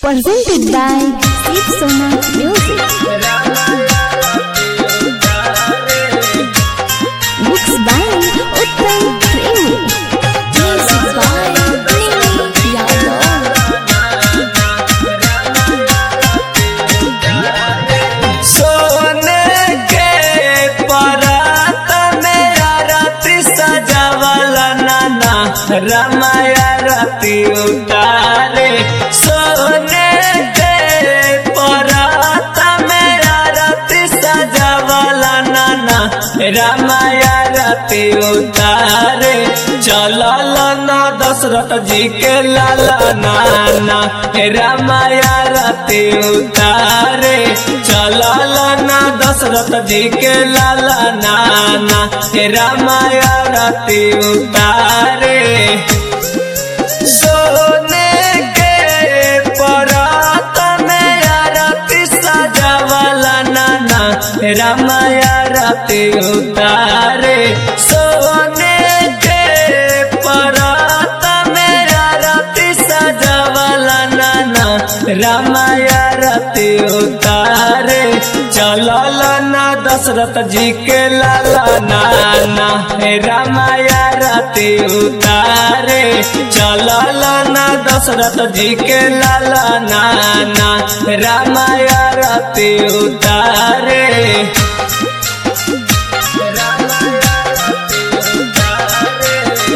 Presented by Sip Sona Music. Mixed by Uttam Premi. Music by Premi Yadav. सोने के परात में आरती सजावल नाना रमाया रति उतारे सोने के परात में आरती सजावल नाना रमाया रति उतारे चलल ना दशरथ जी के लाला नाना रामाया रति उतारे चलल ना दशरथ जी के लाला नाना रामाया रति उतारे सोने के परात में आरती सजावला नाना रामाया रति उतारे सोने के परात में आरती सजावला नाना रामाया रति उतारे चलल ना दशरथ जी के लाला नाना रामाया रति उतारे चलल ना दशरथ जी के लाला नाना रामाया रति उतारे रामाया रति उतारे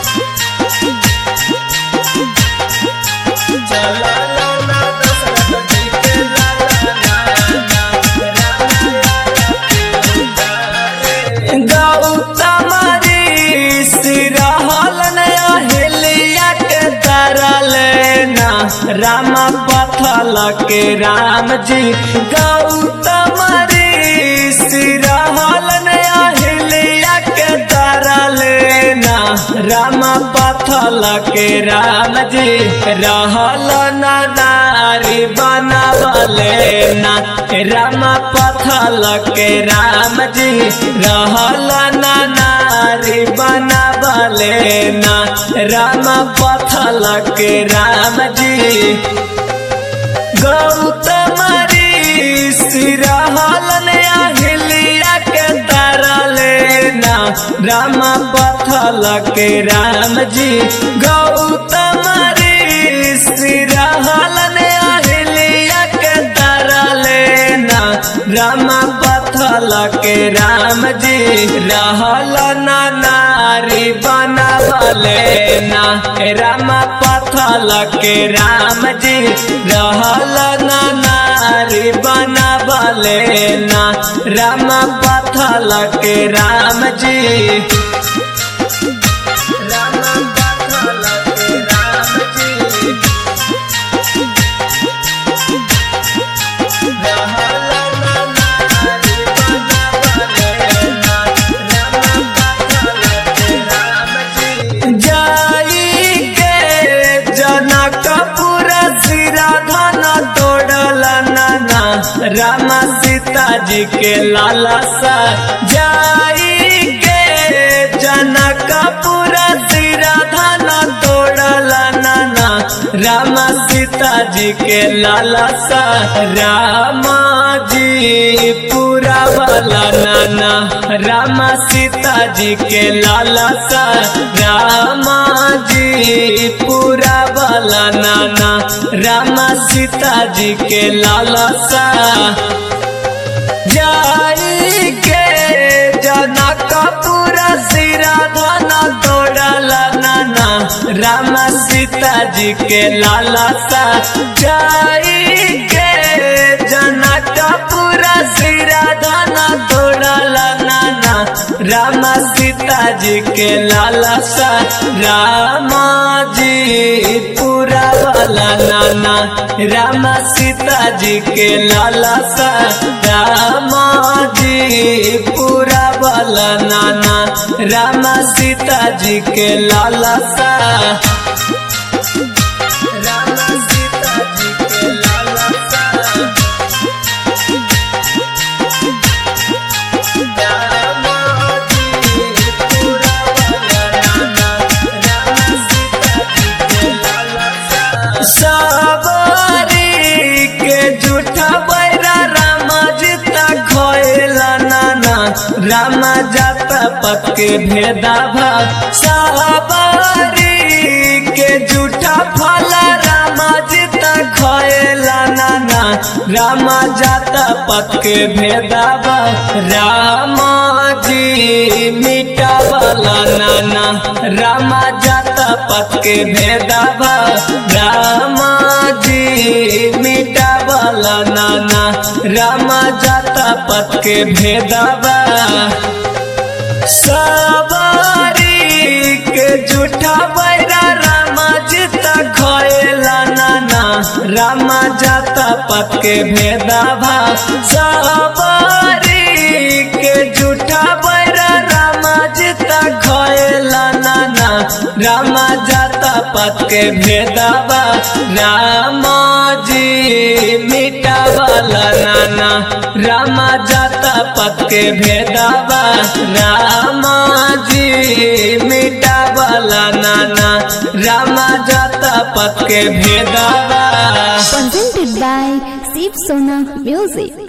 गौतमरी सिरहलन अहिल्या के तरलेना राम पथल के राम जी गौतमरी सिरहलन अहिल्या के तरलेना राम पथल के राम जी रहल न नारी बनावले ना राम पथल के राम जी रहल न नारी बनावले ना राम पथल के राम जी गौतमरी सिरहलन अहिल्या के तरलेना राम पथल के राम जी गौतमरी सिरहलन अहिल्या के तरलेना राम पथल के राम जी रहल ना नारी बनावले ना राम पथल के राम जी रहल ना नारी बनावले ना राम पथल के राम जी राम पथल के राम जी जाई के जनकपुर सिरा धन तोड़ल नाना राम सीता जी के लाला सा जाई के जनकपुर सिरा धन तोड़ल नाना राम सीता जी के लाला सा राम जी पूरा वाला नाना राम सीता जी के लाला सा राम जी पूरा वाला नाना राम सीता जी के लाला सा जाई के जनकपुर सिरा धन तोड़ल नाना राम सीता जी के लाला सा जाई के जनकपुर सिरा धन तोड़ल नाना राम सीता जी के लाला सा राम जी पूरा वाला नाना राम सीता जी के लाला सा राम जी पूरा वाला नाना राम सीता जी के लाला सा राम सीता जी के लाला सा राम जी पूरा वाला नाना राम सीता जी के लाला सा पत के भेदा भाव साबारी के जूठा फल रामा जी तक खएला नाना रामा जाता पत के भेदा भाव रामा जी मीठा वाला नाना रामा जाता पत के भेदा भाव रामा जी मीठा वाला नाना रामा जाता पत के भेदावा सवारी के जूठा बैरा रामा जीता खएला नाना रामा जाता पत के भेदावा सवारी के जूठा बैरा रामा जीता खएला नाना रामा जाता पत के भेदावा रामा जी मीठा वाला नाना रामा जाता पत के भेदावा रामा जी मीठा वाला नाना रामा जाता पत के भेदावा Presented by Shiv Sona Music.